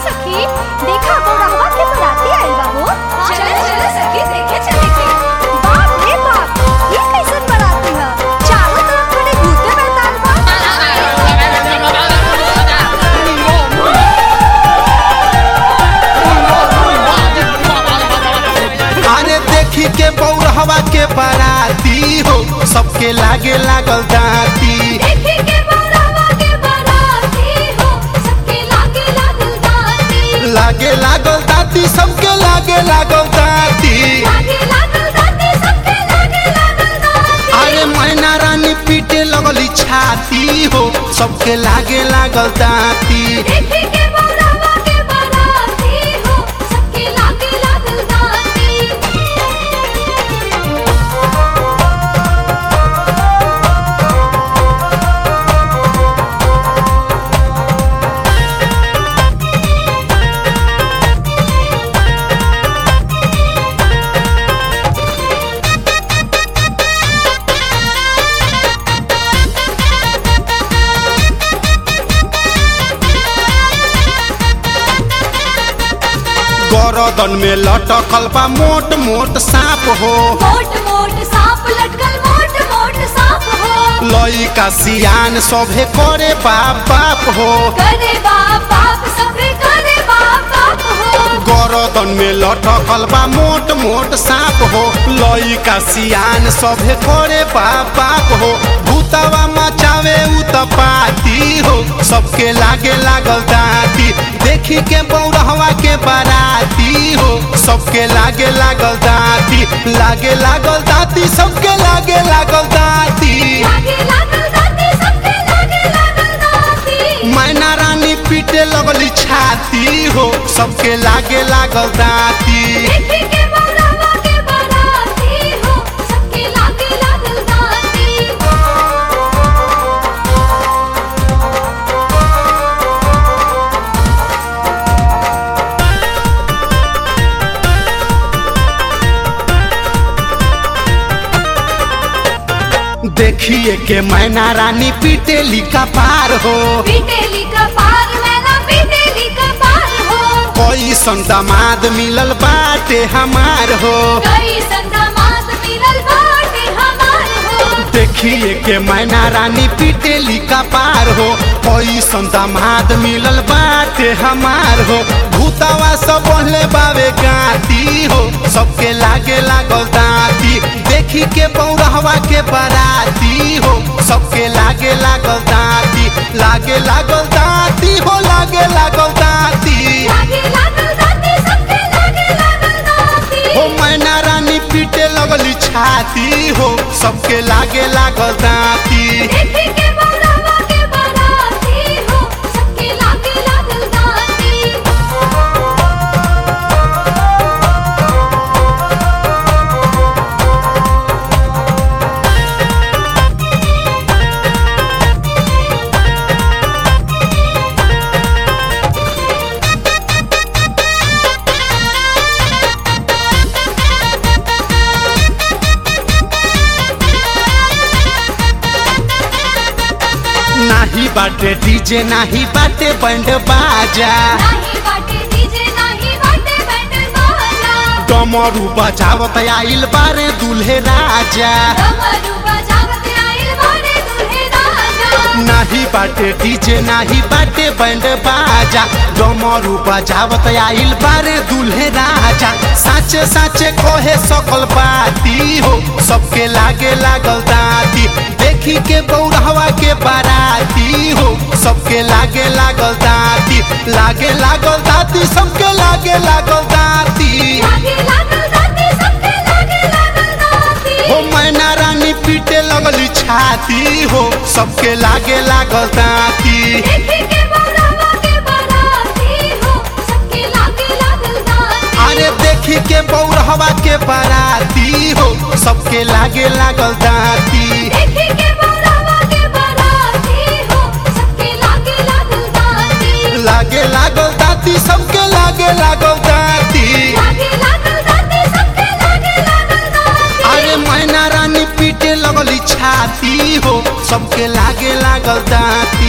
सखी देखा गौरहवा के बराती आइल बा हो चल चल सखी देखे चले के बाप रे बाप ये कैसन बराती है चारों तरफ खड़े भूते मैदान बा अरे देखी के बौरहवा के बाराती हो सबके लागे लागल दाती देखे के बौरहवा के बराती हो सबके लागे लागल दाती लागे लागल दाती सबके लागे लागल दाती लागे लागल दाती सबके लागे लागल दाती अरे मैना रानी पीटे लगली छाती हो सबके लागे लागल दाती देखे के बौरहवा के बराती हो सबके लागे लागल दाती गरदन में लटकल बा मोट मोट सांप हो मोट मोट सांप लटकल मोट मोट सांप हो लइका सियान सभे करे बाप बाप हो करे बाप बाप सबरे करे बाप बाप हो गरदन में लटकल बा मोट मोट सांप हो लइका सियान सभे करे बाप बाप हो भूतवा मचावे उतपाती हो सबके लागे लागल दाती देखी के बौरहवा के बाराती हो सबके लागे लागल दाती लागे लागल दाती सबके लागे लागल दाती लागे लागल दाती सबके लागे लागल दाती मैना रानी पीटे लगली छाती हो सबके लागे लागल दाती देखे के बौरहवा के बराती हो सबके लागे लागल दाती देखिए के मैना रानी पीटे लिखा पार हो पीटेली का पार मैना पीटेली का पार हो कोई संदमाद मिलल बाटे हमार हो कई संगमात मिलल बाटे हमार हो देखिए के मैना रानी पीटे लिखा पार हो कोई संदमाद मिलल बाटे हमार हो भूतवा सब बोले बावे गाती हो सबके लागे लागल दाती देखी के बौरहवा के बराती हो सबके लागे लागल दाती लागे लागल दाती हो लागे लागल दाती लागे लागल दाती सबके लागे लागल दाती हो मैना रानी पीटे लगली छाती हो सबके लागे लागल दाती देखे के बौरहवा के बराती हो सबके लागे लागल दाती नाही बाटे डीजे नाही बाटे बैंड बाजा नाही बाटे डीजे नाही बाटे बैंड बाजा डमरू बजावत आइल बारे दुल्हे राजा डमरू बजावत आइल बारे दुल्हे राजा नाही बाटे डीजे नाही बाटे बैंड बाजा डमरू बजावत आइल बारे दुल्हे राजा साचे साचे कोहे सकल बाती हो सबके लागे लागल दाती देखी के बौरहवा के बाराती हो सबके लागे लागल दाती लागे लागल दाती सबके लागे लागल दाती लागे लागल दाती सबके लागे लागल दाती हो मैना रानी पीटे लगली छाती हो सबके लागे लागल दाती देखे के बौरहवा के बराती हो सबके लागे लागल दाती अरे देखी के बौरहवा के बाराती हो सबके लागे लागल दाती देखे के बौरहवा के बराती हो सबके लागे लागल दाती लागे लागल दाती सबके लागे लागल दाती लागे लागल दाती सबके लागे लागल दाती अरे मैना रानी पीटे लगली छाती हो सबके लागे लागल दाती